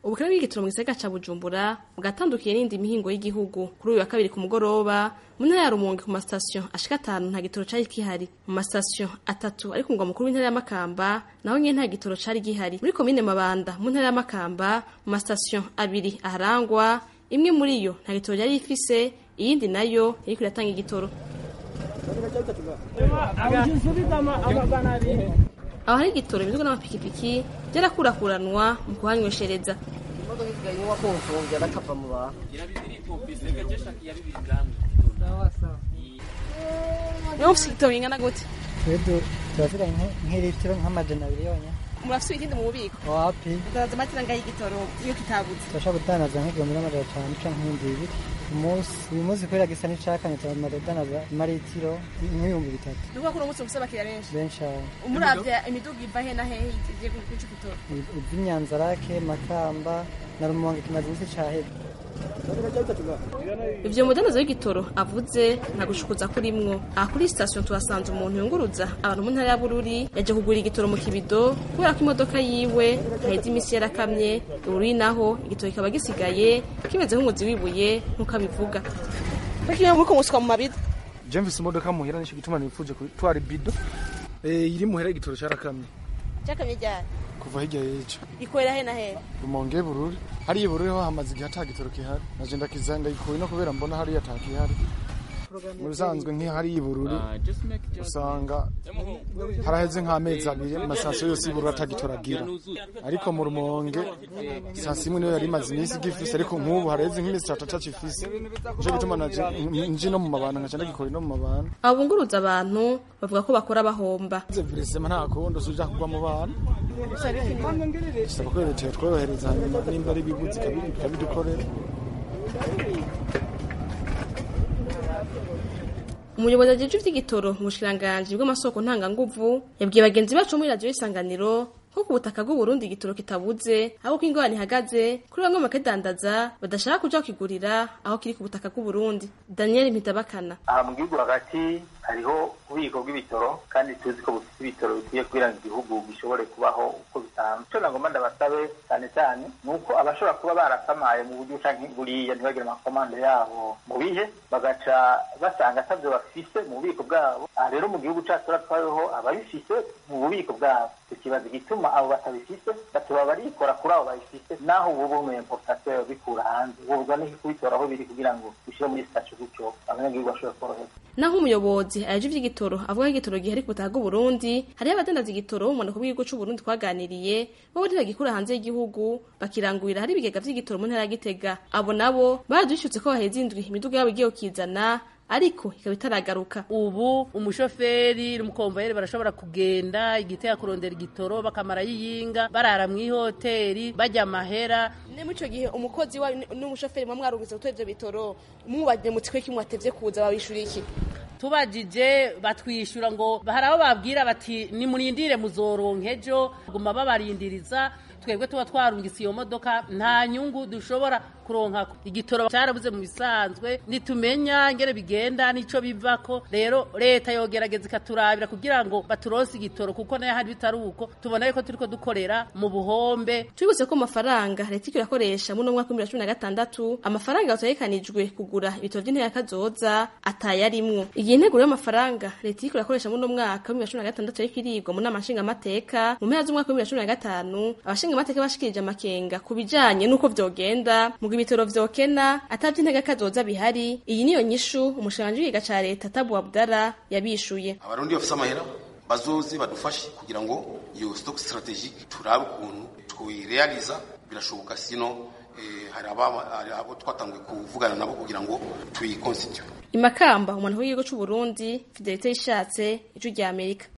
ubukene bw'igitoro mu gisagara ca bujumbura bwatandukiye n'indi mihingo y'igihugu kuri uyu wa kabiri ku mugoroba mu ntara ya rumonge ku masitasiyo ashika atanu nta gitoro cari gihari mu masitasiyo atatu ari ku mugwa mukuru w'intara ya makamba naho nyene nta gitoro cari gihari muri komine mabanda mu ntara ya makamba mu masitasiyo abiri aharangwa imwe muri yo nta gitoro yari ifise iyindi nayo yariko iratanga igitoro aho hari igitoro imiduga n'amapikipiki byarakurakuranwa mu kuhanyweshereza niba mufise igitoro kingana gute twedu turafite nk'ilitiro nk'amajana abiri yonyine murafise ikindi mu bubiko wapi ndaza matira ngaho igitoro iyo kitabuze turashobora gutanaza nk'igihumbi n'amajana atanu canke nk'ibihumbi bibiri umunsi uyu munsi kubera gisa n'icakanye turamaze gutanaza amaritiro nk'ibihumbi bitatu ni ukuvuga ko uno munsi mufise abakiriya benshi benshi aho umuravye imiduga iva he na hehe igiye kuca igitoro ivy'inyanzarake makamba na rumonge kimaze imisi caheze ivyo mudandaza w'igitoro avuze nta gushukuza kurimwo aha kuri sitasiyo tuhasanze umuntu yunguruza abantu mu ntara ya bururi yaje kugura igitoro mu kibido kubera ko imodoka yiwe haheze imisi yarakamye bururi naho igitoro kikaba gisigaye kimeze nk'umuzi wibuye nk'uko abivuga Kuki muriko muswa mu mabido je mfise imodoka muhira nico gituma nifuje gutwara ibido eh iri muhira igitoro carakamye cyakamye ryari kuva hirya y'ejo ikorera he na he rumonge bururi hariya bururi ho hamaze igihe ata gitoro kihari naje ndakiza ndayikuye no kubera mbona hariya ata kihari mu bisanzwe nk'ihari y'ubururi usanga haraheze nk'amezi abiri amasasiyo yose y'ubururi atagitoragira ariko mu rumonge sasi imwe niyo yari imaze iminsi igifise ariko nk'ubu haraheze nk'imisi itatu atacifise nico gituma naje nji no mu mabana nkaca ndagikora no mu mabana abo bunguruza abantu bavuga ko bakora bahomba ze virisema nta kundi usuja kugwa mu bana bisaba ko leta yatworohereza hanyuma nimba ari ibiguzi ikabidukorera umuyobozi ajejwe ivy'igitoro mu bushikiranganji bw'amasoko ntanganguvu yabwiye bagenzi bacu muri radiyo y'isanganiro ko ku butaka bw'uburundi igitoro kitabuze aho ko ingorane ihagaze kuri bamwe mu bakidandaza badashaka kuja kukigurira aho kiri ku butaka bw'uburundi daniel mpitabakana aha mu gihugu hagati hariho ububiko bw'ibitoro kandi tuzi ko bufite ibitoro bikwiye kugira ngo igihugu gishobore kubaho uko bisanzwe icyo nagomba ndabasabe cyane cyane ni uko abashobora kuba barasamaye mu buryo canke buriya ntibagire amakomande yabo mu bihe bagaca basanga atabyo bafise mu bubiko bwabo aha rero mu gihugu cacu turatwayeho ababifise mu bubiko bwabo ikibazo gituma abo batabifise batuba barikora kuri abo babifise naho ubu bume importateur bikura hanze ubwo ni kubikora aho biri kugira ngo bishire muri sitasiyo gutyo abanyagihugu bashobore koroherwa naho umuyobozi aje ivy'igitoro avuga ko igitoro gihari ku butaka bw'uburundi hariho abadandaza igitoro mu mumanuko bw'igihugu c'uburundi twaganiriye bo ntibagikura hanze y'igihugu bakirangurira hari ibigega vy'igitoro mu ntara ya gitega abo nabo baradushyutse ko baheze indwi imiduga yabo igiye kukizana ariko ikaba itaragaruka ubu umushoferi n'umukomvayeri barashobora kugenda igitega kurondera igitoro bakamara yiyinga barara mu ihoteli bajya amahera ne muri ico gihe umukozi wa n'umushoferi mwa mwarungitse gutora ivyo bitoro mubajije mu twe kimwe atevye kuza babishura iki tubajije batwishyura ngo hari abo babwira bati nimurindire muzoronka ejo guma babarindiriza twebwe tuba twarungitse iyo modoka nta nyungu dushobora kuronka igitoro cyarabuze mu bisanzwe nitumenya ingere bigenda nico bivako rero leta yogerageza ikaturabira kugira ngo baturonse igitoro kuko nayo hari bitari uko tubona yuko turiko dukorera mu buhombe twibutse ko amafaranga leta iriko irakoresha muri uno mwaka w'ibihumbi bibiri na cumi na gatandatu amafaranga yategekanijwe kugura ibitoro vy'intera kazoza atayarimwo igihe integuro y'amafaranga leta iriko irakoresha muri uno mwaka w'ibihumbi bibiri na cumi na gatandatu yariko irigwa mu nama nshingamateka mu mpera z'umwaka w'ibihumbi bibiri na cumi na gatanu abashingamateka bashikirije amakenga ku bijanye n'uko vyogenda mu ibitoro vyokena atavye intege kazoza bihari iyi niyo nyishu umushikiranganji w'igiga ca leta Tabu Abdara yabishuye abarundi bafise amahera bazoze badufashe kugira ngo iyo stock strategic turabe ukuntu twirealiza birashoboka sino eh, hari abo twatanguye kuvugana nabo kugira ngo tuyiconstitute imakamba umuntu w'igihugu c'u Burundi Fidelite yishatse icu rya Amerika